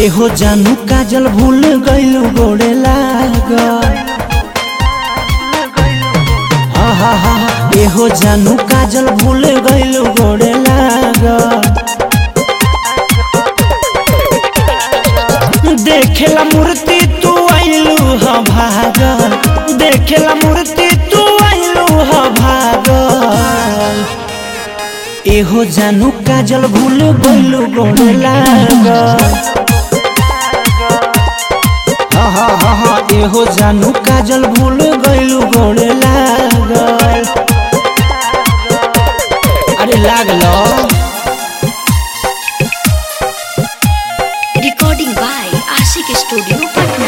एहो जानू काजल भूल गइलू गोड़े लाग हा हा हा एहो जानू काजल भूल गइलू गोड़े लाग देखेला मूर्ति तू आइलू ह भाग देखेला मूर्ति तू आइलू ह भाग एहो जानू काजल भूल गइलू गोड़े लाग हा हा हा हा एहो जानू काजल भूल गइलू गोड़े लागल अरे लागलो Recording by Ashik Studio, Patna.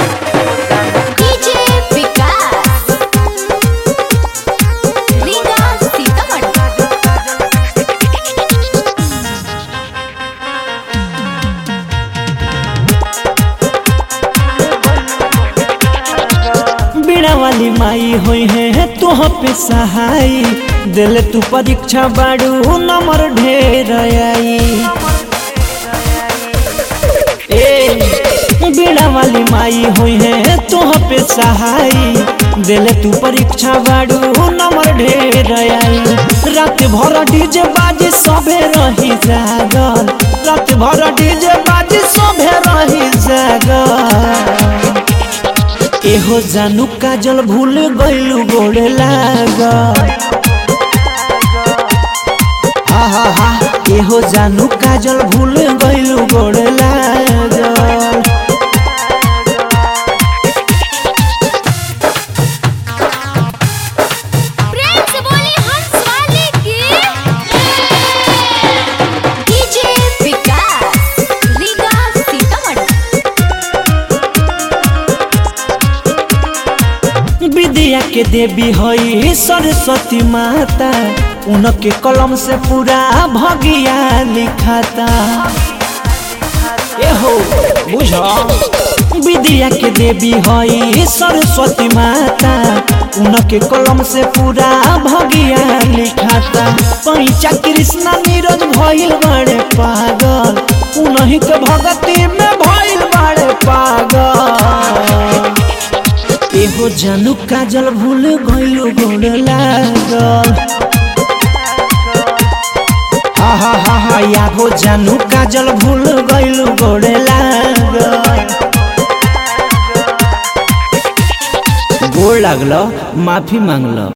DJ Vikas. Riga Sitamarhi. बीड़ा वाली माई होई है तोह पे सहाय दिल तू परीक्षा बाड़ू नंबर ढेर आई ए बीड़ा वाली माई होई है तोह पे सहाय दिल तू परीक्षा बाड़ू नंबर ढेर आई रात भर डीजे बाजे सभे रही जागल रात भर डीजे बाजे सभे रही जागल एहो जानू काजल भूल गइलू गोड़े लाग हा हा हा एहो जानू काजल भूल गइलू गोड़े लाग प्रेम से बोली हंस वाले की DJ विकास रीगा सीतामढ़ी विद्या के देवी हई सरस्वती माता उनके कलम से पूरा भगिया लिखाता एहो बुझो विद्या के देवी हई सरस्वती माता उनके कलम से पूरा भगिया लिखाता पैचा कृष्णा नीरज भइल बड़े पागल उन्हीं के भगती में भइल बड़े पागल एहो जानू काजल भूल गइलू गोड़ लागल हा हा हा हा यागो जानू काजल भूल गइलू गोड़ लागल गोड़ लागल माफी मांगल